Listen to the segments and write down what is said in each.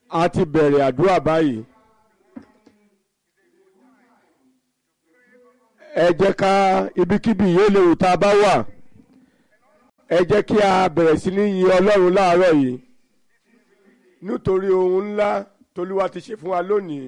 a ti bẹ̀rẹ̀ àdúrà báyìí ẹ jẹ́ ká ibikíbi yóò léwu tá a bá wà ẹ jẹ́ kí a bẹ̀rẹ̀ sí ní yin ọlọ́run láàárọ̀ yìí nítorí ohun ńlá tolúwa ti ṣe fún wa lónìí.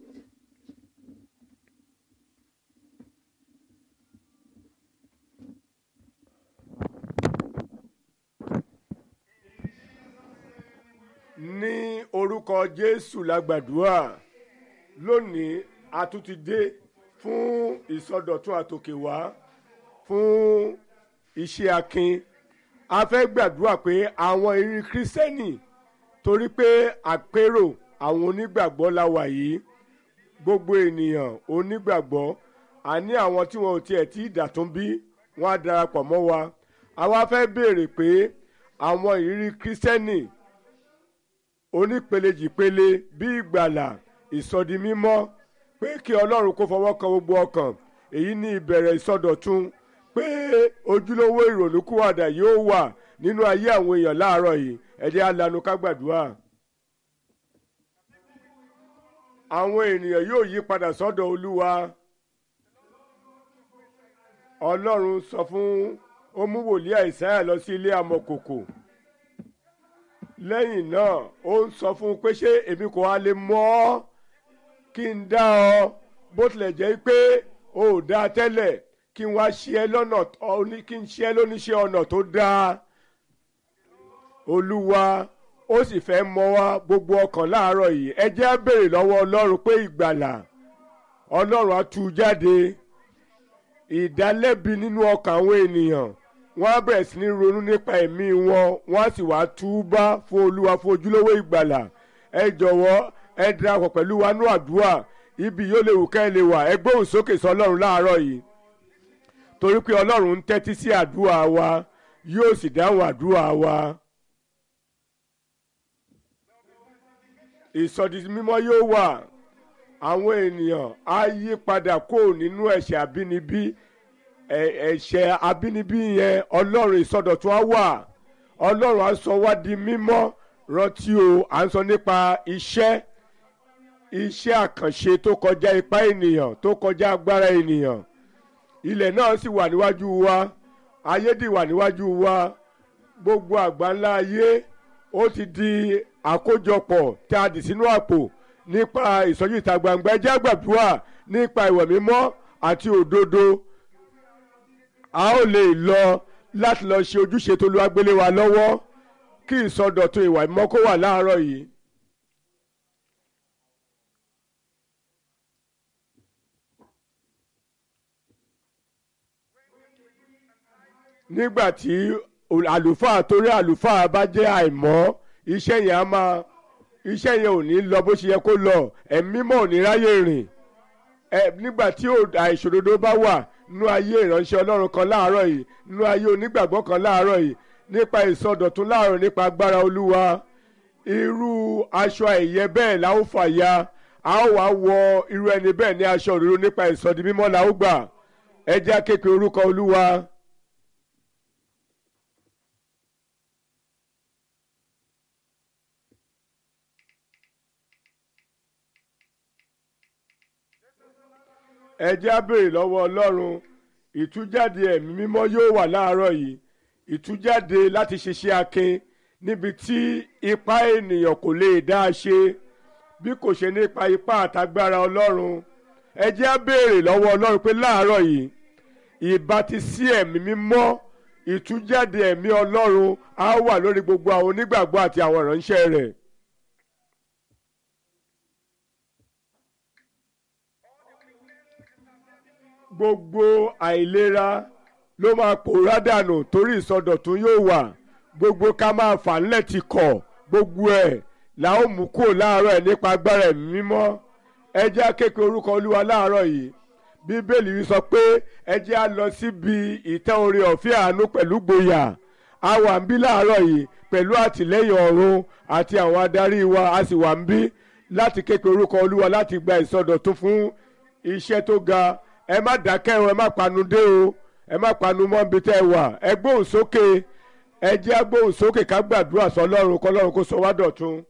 ní orúkọ jésù la gbàdúrà lónìí a tún ti dé fún ìsọdọ̀tun àtòkè wá fún iṣẹ́ akin a fẹ́ gbàdúrà pé àwọn ìrírí kírísítẹ́nì torí pé àpérò àwọn onígbàgbọ́ la wà yìí gbogbo ènìyàn onígbàgbọ́ àní àwọn tí wọn ò tiẹ̀ tí ì dàtún bí wọ́n á darapọ̀ mọ́ wa àwa fẹ́ béèrè pé àwọn ìrírí kírísítẹ́nì onípelejìpele bí ìgbàlà ìsọdimímọ́ pé kí ọlọ́run kó fọwọ́ kan gbogbo ọkàn èyí ní ìbẹ̀rẹ̀ ìsọdọ̀tun pé ojúlówó ìrònúkúwàdà yóò wà nínú ayé àwọn èèyàn láàárọ̀ yìí ẹ jẹ́ á lanu ká gbàdúrà. àwọn ènìyàn yóò yí padà sọ́dọ̀ olúwa ọlọ́run sọ fún ó mú wòlíì àìsáyà lọ sí ilé amọ̀kòkò lẹ́yìn náà ó ń sọ fún un pé ṣé èmi kò wá lè mọ̀ ọ́ kí n dá ọ bó tilẹ̀ jẹ́ pé o ò dáa tẹ́lẹ̀ kí n wá ṣe ẹ́ lọ́nà kí n ṣe ẹ́ lóníṣẹ́ ọ̀nà tó dáa olúwa ó sì fẹ́ mọ̀ wá gbogbo ọkàn láàárọ̀ yìí ẹ jẹ́ á béèrè lọ́wọ́ ọlọ́run pé ìgbàlà ọlọ́run á tú jáde ìdálẹ́bi nínú ọkàn àwọn ènìyàn wọ́n á bẹ̀rẹ̀ sí ní ronú nípa ẹ̀mí wọn wọ́n á sì wá túbá fún olúwa fún ojúlówó ìgbàlà ẹ jọ̀wọ́ ẹ darapọ̀ pẹ̀lú wa ní àdúrà ibi yóò lè wù ká ẹ lè wà ẹ gbóhùn sókè sọ ọlọ́run láàárọ̀ yìí torí pé ọlọ́run ń tẹ́tí sí àdúrà wa yóò sì dáhùn àdúrà wa. ìsọdi mímọ́ yóò wà àwọn ènìyàn á yí padà kó nínú ẹ̀ṣẹ̀ àbínibí ẹ̀ṣẹ̀ àbínibí yẹn ọlọ́run ìsọdọ̀tun á wà ọlọ́run á sọ wá di mímọ́ rántí o à ń sọ nípa iṣẹ́ iṣẹ́ àkànṣe tó kọjá ipá ènìyàn tó kọjá agbára ènìyàn ilẹ̀ náà sì wà níwájú wa ayé dì wà níwájú wa gbogbo àgbáńlá ayé ó ti di àkójọpọ̀ tí a dì sínú àpò nípa ìsọjí ìta gbangba ẹjẹ́ àgbàdúrà nípa ìwẹ̀ mímọ́ àti òdodo a ó lè lọ láti lọ ṣe ojúṣe tó lu agbélé wa lọ́wọ́ kí ìsọdọ̀tun ìwà mímọ́ kó wà láàárọ̀ yìí. nígbà tí àlùfáà torí àlùfáà bá jẹ́ àìmọ́ iṣẹ́ yẹn á máa iṣẹ́ yẹn ò ní lọ bó ṣe yẹ kó lọ ẹ̀mí mọ́ ò ní ráyè rìn ẹ nígbà tí àìṣòdodo bá wà nínú ayé ìránṣẹ́ ọlọ́run kan láàárọ̀ yìí nínú ayé onígbàgbọ́ kan láàárọ̀ yìí nípa ìsọdọ̀tun láàárọ̀ nípa agbára olúwa irú aṣọ ẹ̀yẹ bẹ́ẹ̀ la ó fàya a ó wá wọ irú ẹni bẹ́ẹ̀ ní aṣọ òdodo nípa ìsọdi mímọ́ la ó gbà ẹ jẹ́ akéèké orúkọ olúwa. ẹ jẹ́ á béèrè lọ́wọ́ ọlọ́run ìtújáde ẹ̀mí mímọ́ yóò wà láàárọ̀ yìí ìtújáde láti ṣiṣẹ́ akin níbi tí ipá ènìyàn kò lè dá a ṣe bí kò ṣe nípa ipá àtagbára ọlọ́run ẹ jẹ́ á béèrè lọ́wọ́ ọlọ́run pé láàárọ̀ yìí ìbátisí ẹ̀mí mímọ́ ìtújáde ẹ̀mí ọlọ́run á wà lórí gbogbo àwọn onígbàgbọ́ àti àwọn ìránṣẹ́ rẹ̀. gbogbo àìlera ló máa pòórá dànù torí ìsọdọ̀tun yóò wà gbogbo ká máa fà ńlẹ̀ ti kọ̀ gbogbo ẹ̀ là ó mú kúrò láàárọ̀ ẹ̀ nípa agbára ẹ̀mí mímọ́ ẹ jẹ́ akéèké orúkọ olúwa láàárọ̀ yìí bíbélì yìí sọ pé ẹ jẹ́ á lọ síbi ìtẹ́ orin ọ̀fẹ́ àánú pẹ̀lú gboyà a wà ń bí láàárọ̀ yìí pẹ̀lú àtìlẹ́yìn ọ̀run àti àwọn adarí wa a sì wà ń bí láti kéèké orúkọ olúwa láti gba ìsọdọ̀tun fún iṣẹ́ tó ga ẹ má dákẹ́ o ẹ má panu dé o ẹ má panu mọ́ níbi tẹ́ ẹ wà ẹ gbóhùn sókè ẹ jẹ́ gbóhùn sókè ká gbàdúrà sọlọ́run kọlọ́run kó sọ wá dọ̀tun.